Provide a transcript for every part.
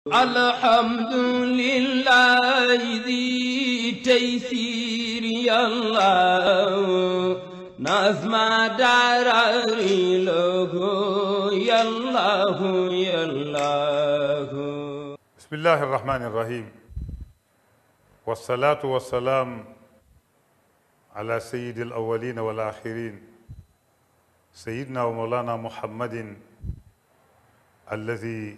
الحمد لله ذي تيسير الله نظم دراري له يالله يالله بسم الله الرحمن الرحيم والصلاة والسلام على سيد الأولين والآخرين سيدنا ومولانا محمد الذي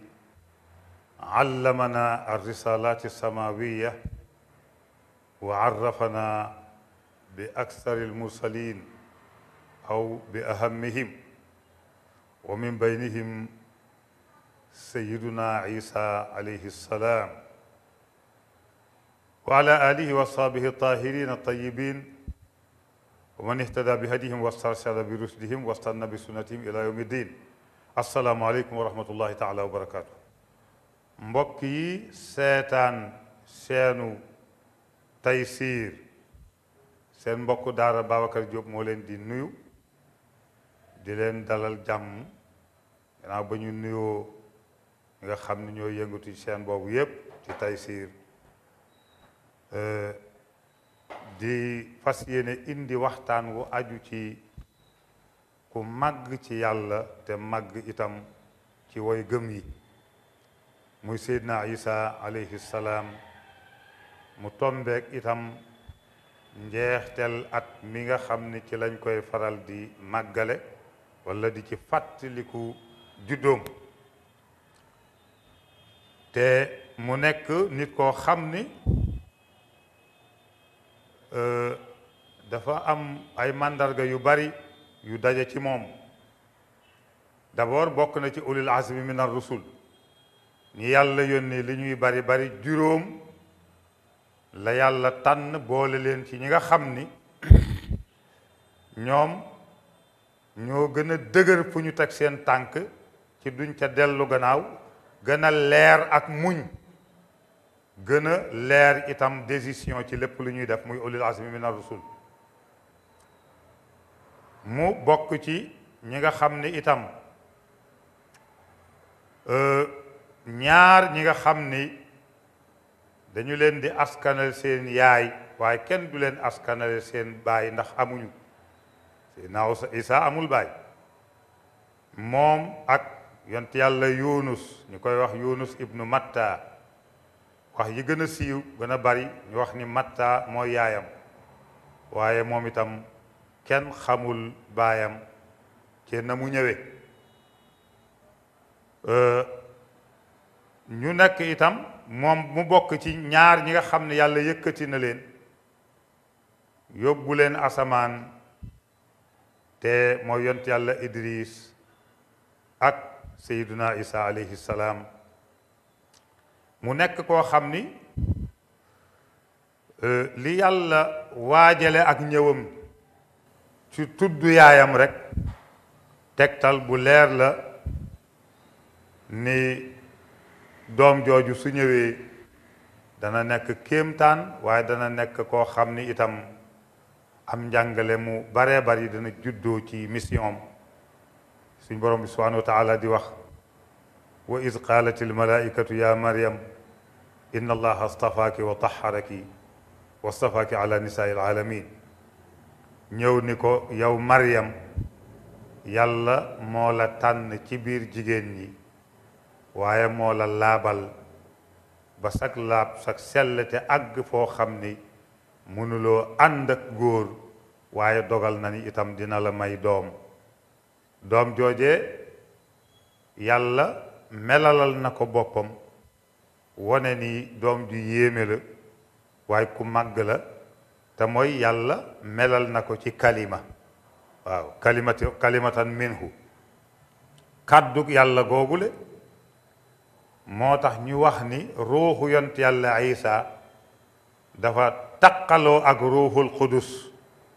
علمنا الرسالات السماوية وعرفنا بأكثر المرسلين أو بأهمهم ومن بينهم سيدنا عيسى عليه السلام وعلى آله وصحبه الطاهرين الطيبين ومن اهتدى بهديهم واسترشد برشدهم واستنى بسنتهم إلى يوم الدين السلام عليكم ورحمة الله تعالى وبركاته mbokk yi seetaan seenu Taysiir seen mbokk daara Babacar Diop moo leen di nuyu di leen dalal jàmm gannaaw ba ñu nuyoo ñi nga xam ne ñoo yëngatu ci seen boobu yépp ci Taysiir di fas yéene indi waxtaan wu aju ci ku màgg ci yàlla te màgg itam ci woy gëm yi muy Seydina Isa alayhi salaam mu tombeek itam njeextel at mi nga xam ni ci lañ koy faral di màggale walla di ci fàttaliku juddoom te mu nekk nit koo xam ni dafa am ay màndarga yu bari yu daje ci moom d'abord bokk na ci ulil azmi min ar-rusul ñi yàlla yónni li ñuy bari bari juróom la yàlla tànn boole leen ci ñi nga xam ni ñoom ñoo gën a dëgër fu ñu teg seen tànk ci duñ ca dellu gannaaw gën a leer ak muñ gën a leer itam décision ci lépp lu ñuy def muy ulil azmi min ar-rusul mu bokk ci ñi nga xam ni itam ñaar ñi nga xam ni dañu leen di askanale seen yaay waaye kenn du leen askanale seen baay ndax amuñu Seydina Isa amul baay moom ak yont yàlla Yunus ñu koy wax Yunus ibnu Matta wax yi gën a siiw gën a bari ñu wax ni Matta mooy yaayam waaye moom itam kenn xamul baayam ci na mu ñëwee ñu nekk itam moom mu bokk ci ñaar ñi nga xam ne yàlla yëkkati na leen yóbbu leen asamaan te mooy yont yàlla Idris ak Seyduna Isa alayhi salaam mu nekk koo xam ni li yàlla waajale ak ñëwam ci tudd yaayam rek tegtal bu leer la ni doom jooju su ñëwee dana nekk kéemtaan waaye dana nekk koo xam ni itam am njàngale mu baree bari dana juddoo ci mission suñ borom bi subhanahu wa taala di wax wa id qaalat almalaikatu ya maryam inna allaha astafaaki wa taharaki wa astafaaki ala nisaai alaalamin ñëw ni ko yow maryam yàlla moo la tànn ci biir jigéen ñi waaye moo la laabal ba sag laab sag sell te àgg foo xam ni mënuloo ànd ak góor waaye dogal na ni itam dina la may doom doom jooje yàlla melalal na ko boppam wone ni doom ju yéeme la waaye ku màgg la te mooy yàlla melal na ko ci kalima waaw kalimati kalimatan minhu kàddug yàlla googule moo tax ñu wax ni ruuxu yont yàlla isa dafa taqaloo ak ruuxul qudus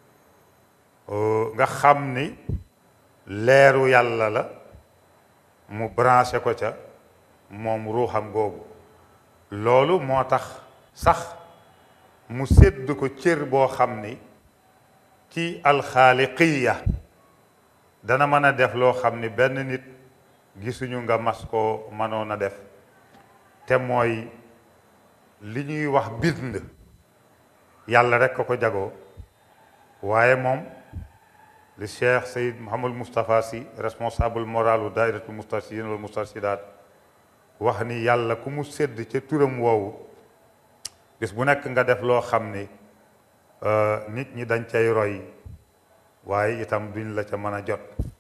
nga xam ni leeru yàlla la mu branché ko ca moom ruuxam googu loolu moo tax sax mu sédd ko cër boo xam ni ci alxaaliqiya dana mën a def loo xam ni benn nit gisuñu nga mas koo mënoon a def te mooy li ñuy wax bind yàlla rek ko ko jagoo waaye moom li cheikh sayid mohamad moustapha si responsable moral u daairatu mustarsidin wal mustarsidaat wax ni yàlla ku mu sédd ca turam woowu bis bu nekk nga def loo xam ni nit ñi dañ cay roy waaye itam duñ la ca mën a jot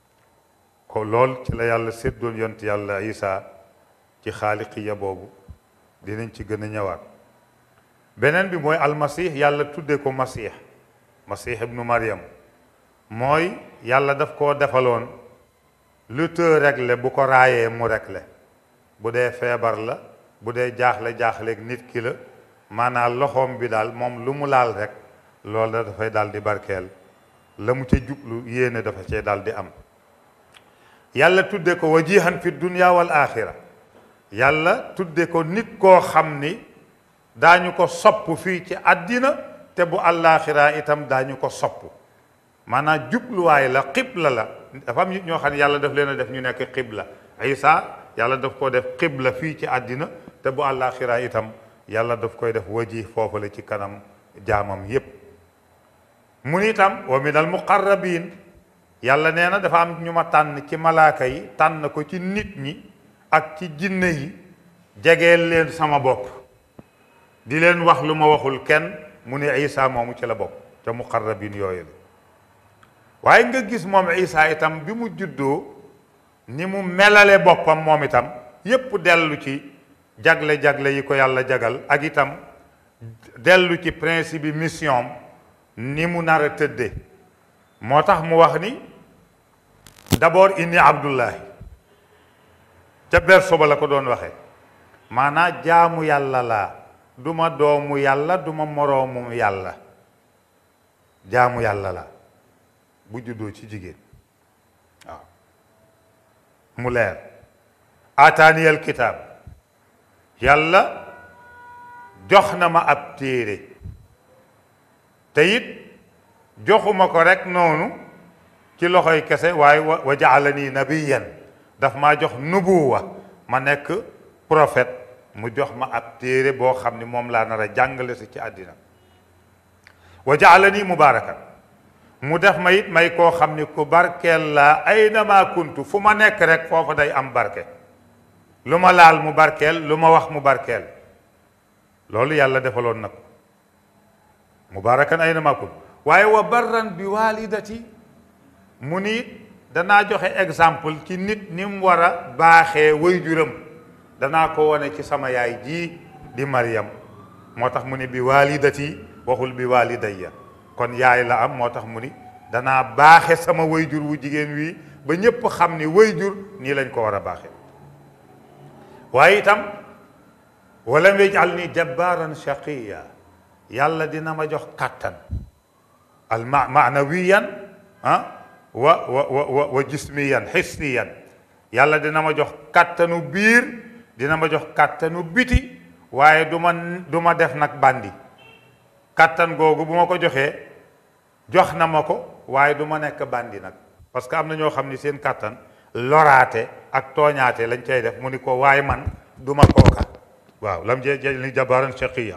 ko lool ci la yàlla séddoon yont yàlla isa ci xaaliqiya boobu dinañ ci gën a ñëwaat beneen bi mooy almasih yàlla tuddee ko masih masih ibnu mariam mooy yàlla daf koo defaloon lu të réglé bu ko raayee mu réglé bu dee feebar la bu dee jaaxle jaaxleeg nit ki la maanaam loxoom bi daal moom lu mu laal rek loolu da dafay daal di barkeel la mu ca jublu yéene dafa cee daal di am yàlla tudde ko wajihan fi dunya wal axira yàlla tudde ko nit koo xam ni daañu ko sopp fii ci àddina te bu àllaaxira itam daañu ko sopp maanaam jubluwaay la xibla la dafa am nit ñoo xam ne yàlla daf leen a def ñu nekk xibla isa yàlla daf ko def xibla fii ci àddina te bu àllaaxira itam yàlla daf koy def waji foofu la ci kanam jaamam yépp mu ni itam wa min al muqarrabin yàlla nee na dafa am ñu ma tànn ci malaaka yi tànn ko ci nit ñi ak ci jinne yi jegeel leen sama bopp di leen wax lu ma waxul kenn mu ni isa moomu ci la bokk ca muqarrabin yooyu la waaye nga gis moom isa itam bi mu juddoo ni mu melale boppam moom itam yépp dellu ci jagle-jagle yi ko yàlla jagal ak itam dellu ci principe bi mission ni mu nar a tëdde moo tax mu wax ni d'abord inni abdullahi ca berso ba la ko doon waxee maanaa jaamu yàlla laa duma doomu yàlla duma moroomu yàlla jaamu yàlla laa bu juddoo ci jigéen waaw mu leer ataaniyal kitaab yàlla jox na ma ab téere te it joxuma ko rek noonu ci loxoy kese waaye wa jaalani nabiyan daf maa jox nubuwa ma nekk prophète mu jox ma ab téere boo xam ni moom laa nar a jàngale si ci àddina wa jaalani mubarakan mu def ma it may koo xam ni ku barkeel laa aynama kuntu fu ma nekk rek foofa day am barke lu ma laal mu barkeel lu ma wax mu barkeel loolu yàlla defaloon na ko mubarakan aynama kuntu waaye wa barran bi walidati mu ni danaa joxe exemple ci nit ni mu war a baaxee waajuram danaa ko wane ci sama yaay ji di Maryam moo tax mu ni bi walidati waxul bi walidayya kon yaay la am moo tax mu ni danaa baaxe sama wayjur wu jigéen wi ba ñépp xam ni wayjur nii lañ ko war a baaxe waaye itam walam yajal ni jabbaran shaqiya yàlla dina ma jox kàttan al ma maanawiyan ah wa wa wa wa jismiyan xisniyan yàlla dina ma jox kàttanu biir dina ma jox kàttanu biti waaye du ma du ma def nag bandi kàttan googu bu ma ko joxee jox na ma ko waaye du ma nekk bandi nag parce que am na ñoo xam ni seen kàttan loraate ak tooñaate lañ cay def mu ni ko waaye man du ma kooka waaw lam je li jabaran shaqiya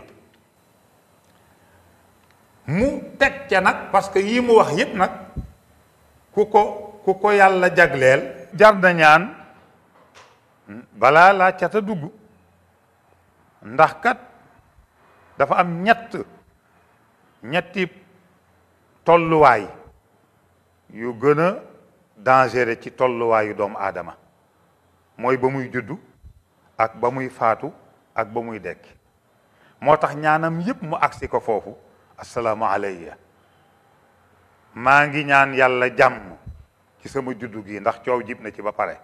mu teg ca nag parce que yii mu wax yépp nag ku ko ku ko yàlla jagleel jar na ñaan balaa laa cata dugg ndax kat dafa am ñett ñetti tolluwaay yu gën a dangereux ci tolluwaayu doomu aadama mooy ba muy juddu ak ba muy faatu ak ba muy dekk moo tax ñaanam yépp mu agsi ko foofu assalaamu alayya maa ngi ñaan yàlla jàmm ci sama juddu gi ndax coow jib na ci ba pare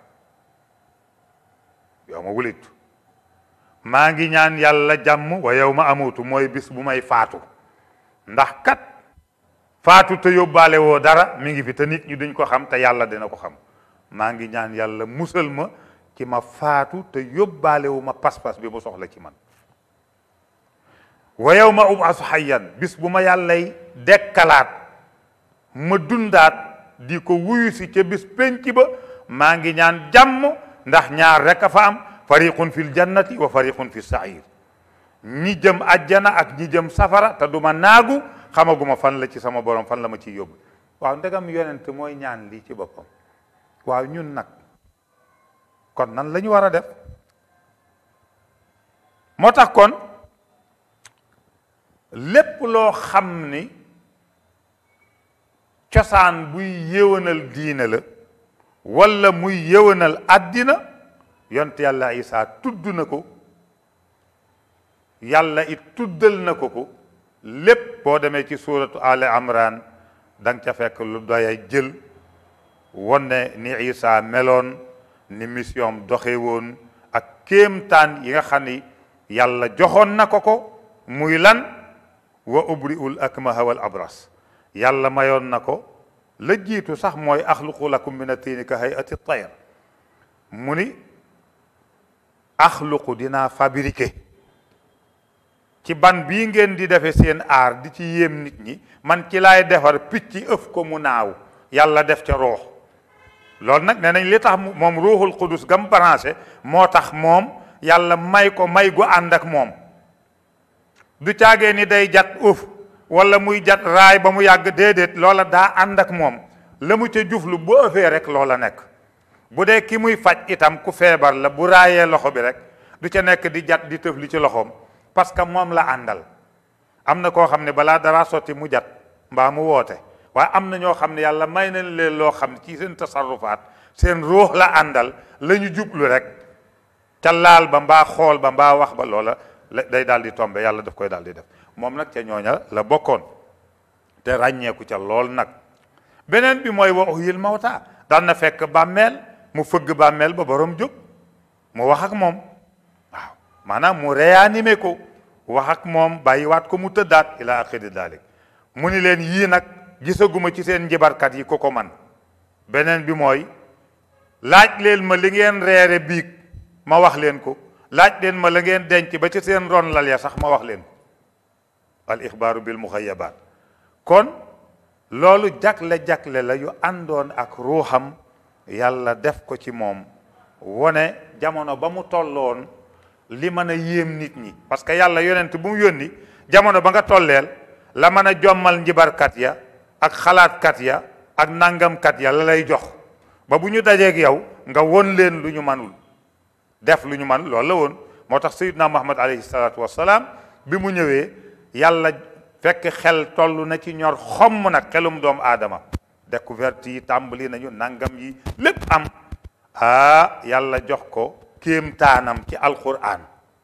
yow ma wulitu maa ngi ñaan yàlla jàmm wa yow ma amutu mooy bis bu may faatu ndax kat faatu te yóbbaale woo dara mi ngi fi te nit ñi duñ ko xam te yàlla dina ko xam maa ngi ñaan yàlla musal ma ci ma faatu te yóbbaale wu ma pas-pas bi mu soxla ci man wa yow ma ubasu xayyan bis bu ma yàllay dekkalaat ma dundaat di ko wuyu si ca bis penc ba maa ngi ñaan jàmm ndax ñaar rek a fa am fariqun fil jannati wa fariqun fi sair ñi jëm ajjana ak ñi jëm safara te duma naagu xamaguma fan la ci sama borom fan la ma ciy yóbbu waaw ndegam yonent mooy ñaan lii ci boppam waaw ñun nag kon nan la ñu war a def moo tax kon lépp loo xam ni cosaan buy yéwénal diine la walla muy yéwénal àddina yont yàlla isaa tudd na ko yàlla it tuddal na ko ko lépp boo demee ci suuratu ali amran da nga ca fekk lu doya jël wone ni isa meloon ni mission doxe woon ak kéemtaan yi nga xam ni yàlla joxoon na ko ko muy lan wa ubri'ul akmaha wal abras yàlla mayoon na ko la jiitu sax mooy axluqu lakum min attiini ka hayati tayr mu ni axluqu dinaa fabriqué ci ban bii ngeen di defe seen aar di ci yéem nit ñi man ci laay defar picc ëf ko mu naaw yàlla def ca roox loolu nag nee nañ li tax moom ruuxul qudus gam branché moo tax moom yàlla may ko may gu ànd ak moom du caagee ni day jat ëf wala muy jat raay ba mu yàgg déedéet loola daa ànd ak moom la mu ca juflu bu ëffee rek loola nekk bu dee ki muy faj itam ku feebar la bu raayee loxo bi rek du ca nekk di jat di tëf li ci loxoom parce que moom la àndal am na koo xam ne balaa dara sotti mu jat mbaa mu woote waaye am na ñoo xam ne yàlla may nañ leen loo xam ne ci seen tasarrufaat seen ruux la àndal la ñu jublu rek ca laal ba mbaa xool ba mbaa wax ba loola day daal di tombe yàlla daf koy daal di def moom nag ca ñooña la bokkoon te ràññeeku ca lool nag beneen bi mooy wa uhyil mawta daan na fekk bàmmeel mu fëgg bàmmeel ba borom jóg mu wax ak moom waaw maanaam mu réanimé ko wax ak moom bàyyiwaat ko mu tëddaat ila axiri dalik mu ni leen yii nag gisaguma ci seen njibarkat yi ko ko man beneen bi mooy laaj leen ma li ngeen reere biig ma wax leen ko laaj leen ma la ngeen denc ba ci seen ron lal ya sax ma wax leen ko al ixbaaru bil muxayabaat kon loolu jagle-jagle la yu àndoon ak ruuxam yàlla def ko ci moom wone jamono ba mu tolloon li mën a yéem nit ñi parce que yàlla yonent bu mu yónni jamono ba nga tolleel la mën a jommal njibarkat ya ak xalaatkat ya ak nangamkat ya la lay jox ba bu ñu dajeeg yow nga won leen lu ñu manul def lu ñu man loolu la woon moo tax sayyidna muhammad alayhi salaatu wassalaam bi mu ñëwee yàlla fekk xel toll na ci ñor xomm nag xelum doomu aadama découverte yi tàmbali nañu nangam yi lépp am ah yàlla jox ko kéemtaanam ci alquran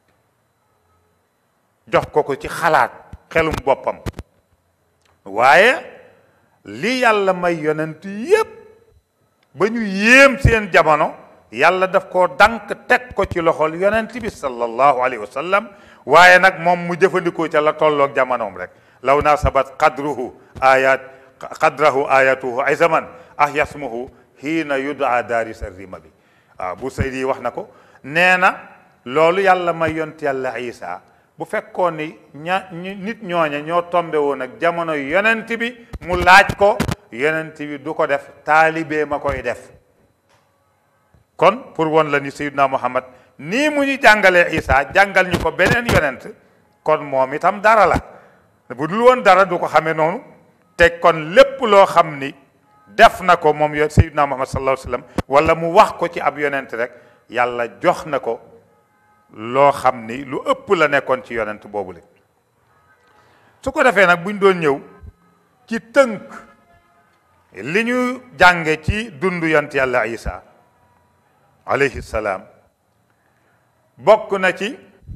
jox ko ko ci xalaat xelum boppam waaye li yàlla may yonent yépp ba ñu yéem seen jamono yàlla daf koo dank teg ko ci loxol yonent bi sallallahu alayhi wa sallam waaye nag moom mu jëfandikoo ca la tolloog jamonoom rek law nasabat qadruhu ayat qadrahu ayatuhu ay zaman ah yasmuhu hiina yudaa daarisa rima bi waaw bu saydi wax na ko nee na loolu yàlla may yont yàlla isa bu fekkoon ni ña nit ñooña ñoo tombe woon ak jamono yonent bi mu laaj ko yonent bi du ko def taalibee ma koy def kon pour won la ni sayyidna muhammad nii mu ñu jàngalee isa jàngal ñu ko beneen yonent kon moom itam dara la bu dul woon dara du ko xamee noonu te kon lépp loo xam ni def na ko moom yo sayyidna muhammad sallallahu alayhi wasallam wala mu wax ko ci ab yonent rek yàlla jox na ko loo xam ni lu ëpp la nekkoon ci yonent boobu la su ko defee nag bu ñu doon ñëw ci tënk li ñu jànge ci dundu yont yàlla isa alayhi salaam bokk na ci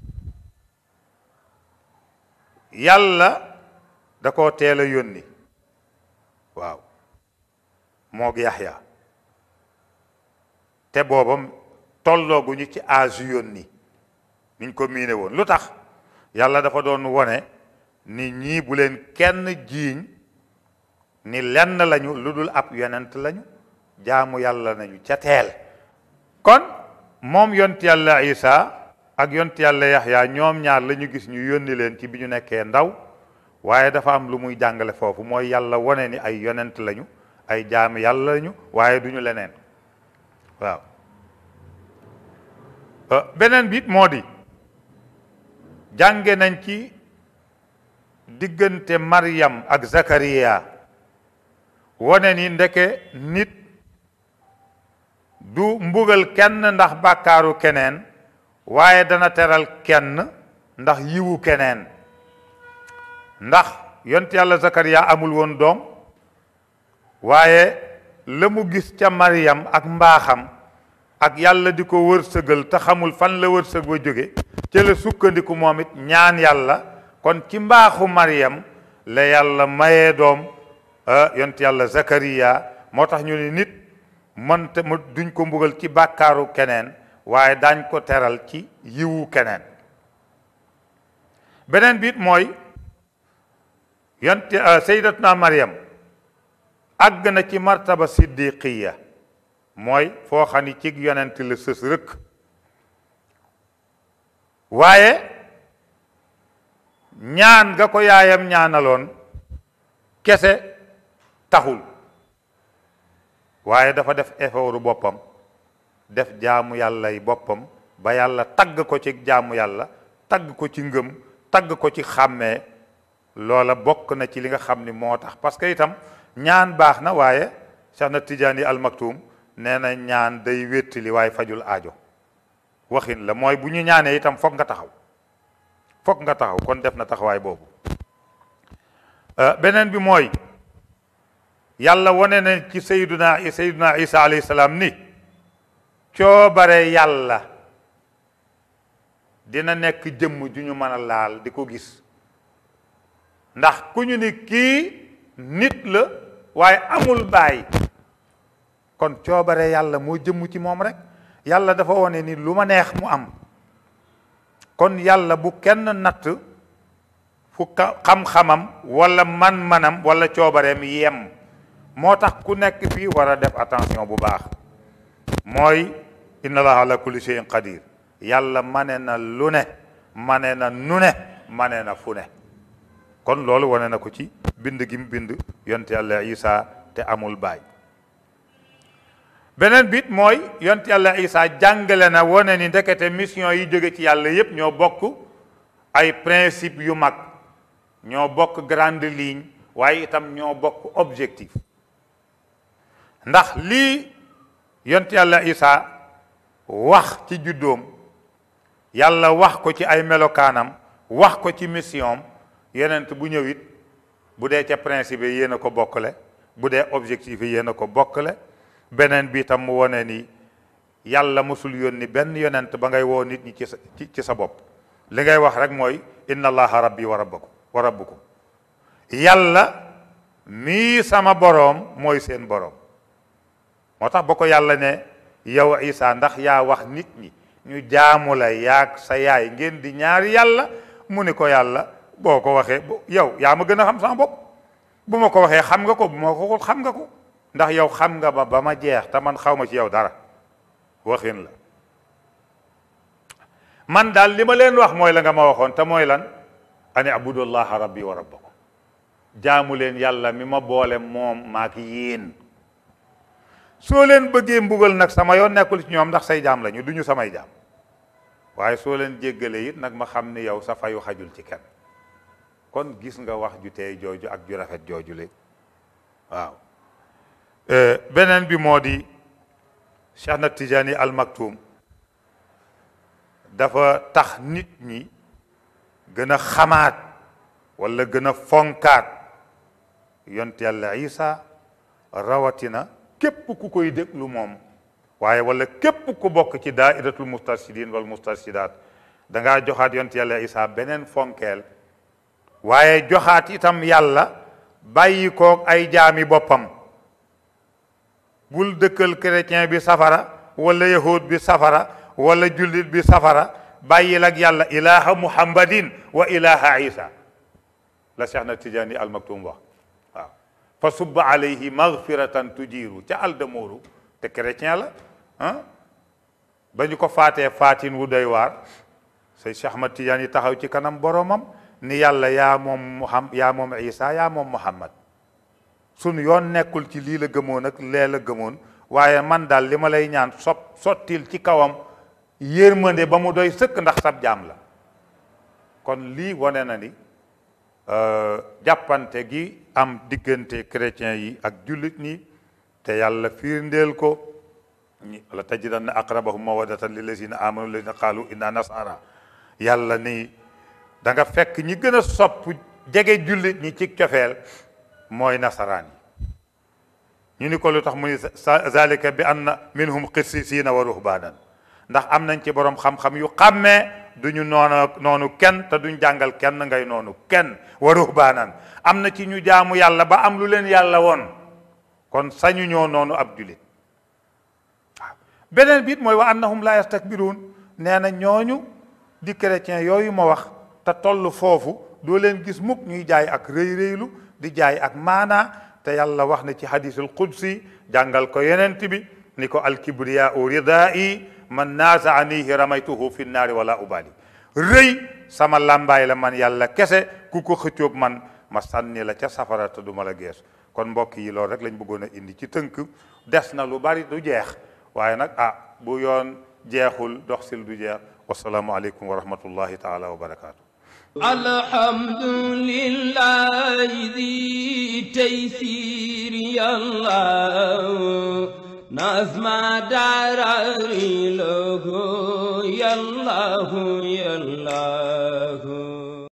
yàlla da koo teel a yónni waaw moog yaxya te boobam tollooguñu ci âge yónni niñ ko miine woon lu tax yàlla dafa doon wone ni ñii bu leen kenn jiiñ ni lenn lañu lu dul ab yonent lañu jaamu yàlla nañu ca teel kon moom yont yàlla isa ak yont yàlla yaxya ñoom ñaar la ñu gis ñu yónni leen ci bi ñu nekkee ndaw waaye dafa am lu muy jàngale foofu mooy yàlla wone ni ay yonent lañu ay jaami yàlla lañu waaye duñu leneen waaw beneen bi moo di jànge nañ ci diggante Maryam ak Zakariya wone ni ndeke nit du mbugal kenn ndax bàkkaaru keneen waaye dana teral kenn ndax yiwu keneen ndax yont yàlla Zakariya amul woon doom waaye la mu gis ca Maryam ak mbaaxam ak yàlla di ko wërsëgal te xamul fan la wërsëg ba jóge ca la sukkandiku moom it ñaan yàlla kon ci mbaaxu Maryam la yàlla mayee doom yont yàlla Zakariya moo tax ñu ne nit mënte mu duñ ko mbugal ci bàkkaaru keneen waaye daañ ko teral ci yiwu keneen beneen biit mooy yont sayyidatuna Maryam àgg na ci martaba siddiqiya mooy foo xam ni cig yonent la sës rëkk waaye ñaan nga ko yaayam ñaanaloon kese taxul waaye dafa def effortu boppam def jaamu yàlla yi boppam ba yàlla tagg ko ci jaamu yàlla tagg ko ci ngëm tagg ko ci xàmmee loola bokk na ci li nga xam ni moo tax parce que itam ñaan baax na waaye Cheikh na Tijaani al Maktum nee na ñaan day wéttali waaye fajul aajo waxin la mooy bu ñu ñaanee itam foog nga taxaw foog nga taxaw kon def na taxawaay boobu beneen bi mooy yàlla wane na ci sayduna sayduna isa alayhi salaam ni coobare yàlla dina nekk jëmm ju ñu mën a laal di ko gis ndax ku ñu ni kii nit la waaye amul baay kon coobare yàlla moo jëmm ci moom rek yàlla dafa wone ni lu ma neex mu am kon yàlla bu kenn natt fu xam-xamam wala man-manam wala coobareem yem moo tax ku nekk fii war a def attention bu baax mooy inna allaha ala kulli shay'in qadir yàlla mane na lu ne mane na nu ne mane na fu ne kon loolu wane na ko ci bind gi mu bind yonte yàlla isa te amul baay beneen bit mooy yonte yàlla isa jàngale na wane ni ndekete mission yi jóge ci yàlla yépp ñoo bokk ay principe yu mag ñoo bokk grande ligne waaye itam ñoo bokk objectif ndax lii yonte yàlla isa wax ci juddoom yàlla wax ko ci ay melokaanam wax ko ci mission yenent bu ñëwit bu dee ca principe yi yéen a ko bokkale bu dee objectif yi yéen a ko bokkale beneen bi tam mu wone ni yàlla mosul yónni benn yonent ba ngay woo nit ñi ci sa ci sa bopp li ngay wax rek mooy inna allaha rabbi wa rabbakum wa rabbukum yàlla mii sama boroom mooy seen boroom moo tax ba ko yàlla ne yow isa ndax yaa wax nit ñi ñu jaamu la yaag sa yaay ngeen di ñaari yàlla mu ni ko yàlla boo ko waxee yow yaa ma gën a xam sama bopp bu ma ko waxee xam nga ko bu ma ko xam nga ko ndax yow xam nga ba ba ma jeex te man xaw ma ci yow dara waxin la man daal li ma leen wax mooy la nga ma waxoon te mooy lan ani abudullaha rabbi wa rabbakum jaamu leen yàlla mi ma boole moom maak yéen soo leen bëggee mbugal nag sama yoon nekkul ci ñoom ndax say jaam lañu duñu samay jaam waaye soo leen jéggalee it nag ma xam ni yow sa fayu xajul ci kenn kon gis nga wax ju tey jooju ak ju rafet jooju le waaw beneen bi moo di Cheikh na Tijaani al Maktum dafa tax nit ñi gën a xamaat wala gën a fonkaat yont yàlla Isa rawatina képp ku koy déglu moom waaye wala képp ku bokk ci daairatul mustarshidin wal mustarshidaat da ngaa joxaat yont yàlla Isa beneen fonkeel waaye joxaat itam yàlla bàyyi koog ay jaami boppam bul dëkkal chrétien bi safara wala yahud bi safara wala jullit bi safara bàyyil ak yàlla ilaha muhammadin wa ilaha isa la Cheikh na Tijaani al Maktum wax waaw fa subba alayhi maghfiratan tujiru ca aldamooru te chrétien la ah ba ñu ko faatee faatin wu doy waar say Cheikh Ahmad Tijaani taxaw ci kanam boromam ni yàlla yaa moom muham yaa moom isa yaa moom muhammad sunu yoon nekkul ci lii la gëmoon ak lee la gëmoon waaye man daal li ma lay ñaan sop sottil ci kawam yërmande ba mu doy sëkk ndax sab jaam la kon lii wane na ni jàppante gi am diggante chrétiens yi ak jullit ñi te yàlla firndeel ko ñi la tajidanna aqrabahum mawaddatan lillazina amanu allazina qaalu inna nasara yàlla ni da nga fekk ñi gën a sopp jege jullit ñi ci cofeel mooy nasaraan yi ñu ni ko lu tax mu ni zalika bi anna minhum qissisiina wa ruhbaanan ndax am nañ ci borom xam-xam yu xàmmee duñu noonu noonu kenn te duñ jàngal kenn ngay noonu kenn wa ruhbaanan am na ci ñu jaamu yàlla ba am lu leen yàlla woon kon sañu ñoo noonu ab julit waaw beneen biit mooy wa annahum la yastakbiruun nee na ñooñu di chrétien yooyu ma wax te toll foofu doo leen gis mukk ñuy jaay ak rëy rëylu di jaay ak maanaa te yàlla wax na ci hadisul qudsi jàngal ko yenent bi ni ko alkibriyaau ridaa'i man naasaanihi ramaytuhu fi naari wala ubali rëy sama làmbaay la man yàlla kese ku ko xëccoog man ma sànni la ca safara te du ma la gees kon mbokk yi loolu rek lañ bëggoon a indi ci tënk des na lu bari du jeex waaye nag ah bu yoon jeexul dox sil du jeex wasalaamu aleykum wa rahmatullahi taala wa barakaatu الحمد لله ذي تيسير يا الله نظم داري له يا الله يا الله